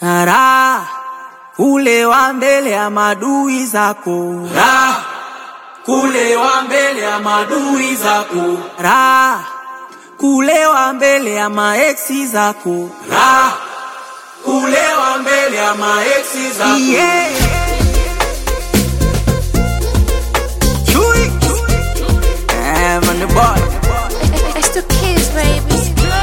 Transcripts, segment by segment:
Raha kulewa mbele ya madui zako, Raha kulewa mbele ya madui zako, raha kulewa mbele ya maeksi zako. Raha kulewa mbele ya maeksi zako. Yeah. Chui. Eh, man, the boy. It's the kids, baby.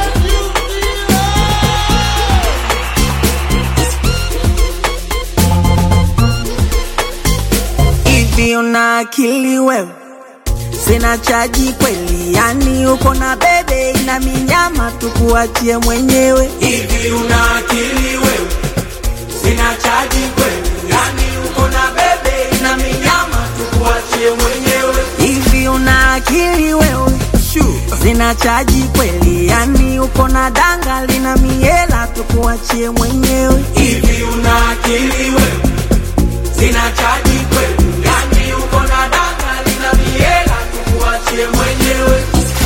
Hivi una akili wewe? Sina chaji kweli, yani uko na bebe ina minyama, tukuachie mwenyewe. Hivi una akili wewe? Sina chaji kweli, yani uko na bebe na minyama, tukuachie mwenyewe. Hivi una akili wewe? Sina chaji kweli, yani uko na danga lina miela, tukuachie mwenyewe. Hivi una akili wewe? Sina chaji kweli, yani uko na danga lina miela, tukuachie mwenyewe.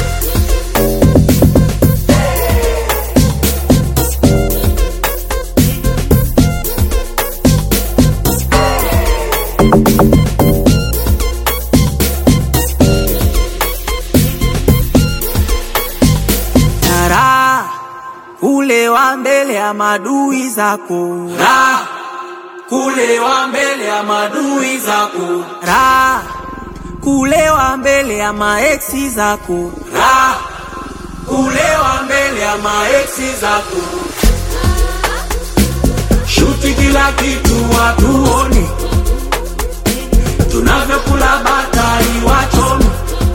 Raha kulewa mbele ya madui zako, Raha kulewa mbele ya madui zako, raha kulewa mbele ya maeksi zako. Raha kulewa mbele ya maeksi zako. Shuti kila kitu watuone, tunavyokula batari wachome.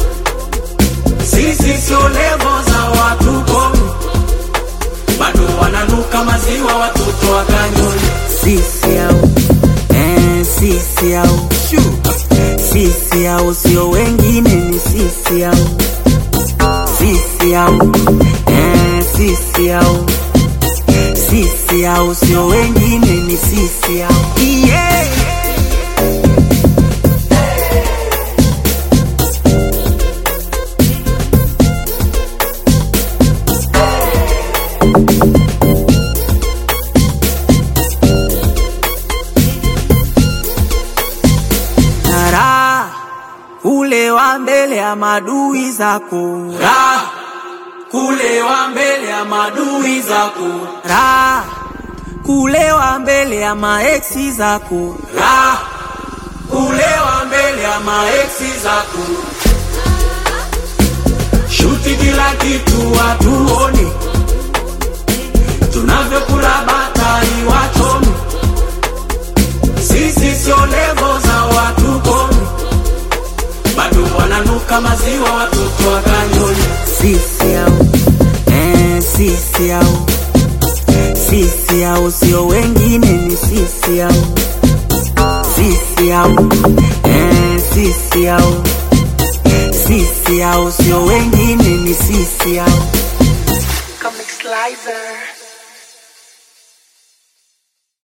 Sisi sio levo za watu kome, bado wananuka maziwa watoto wakanyoni. Sisi au eh, sisi au sisi au sio wengine, ni sisi au sisi au eh, sisi au sisi au sio wengine, ni sisi au yeah. Raha kulewa mbele ya madui zako, Raha kulewa mbele ya madui zako, raha kulewa mbele ya maeksi zako. Raha kulewa mbele ya maeksi zako. Shuti kila kitu watuone, tunavyokula batari wachome. Sisi sio levo za watu kome, bado wananuka maziwa watoto wakanyoni. Sisi au eh, sisi au sisi au sio wengine, ni sisi au sisi au eh, sisi au sisi au sio wengine, ni sisi au Comic Slicer.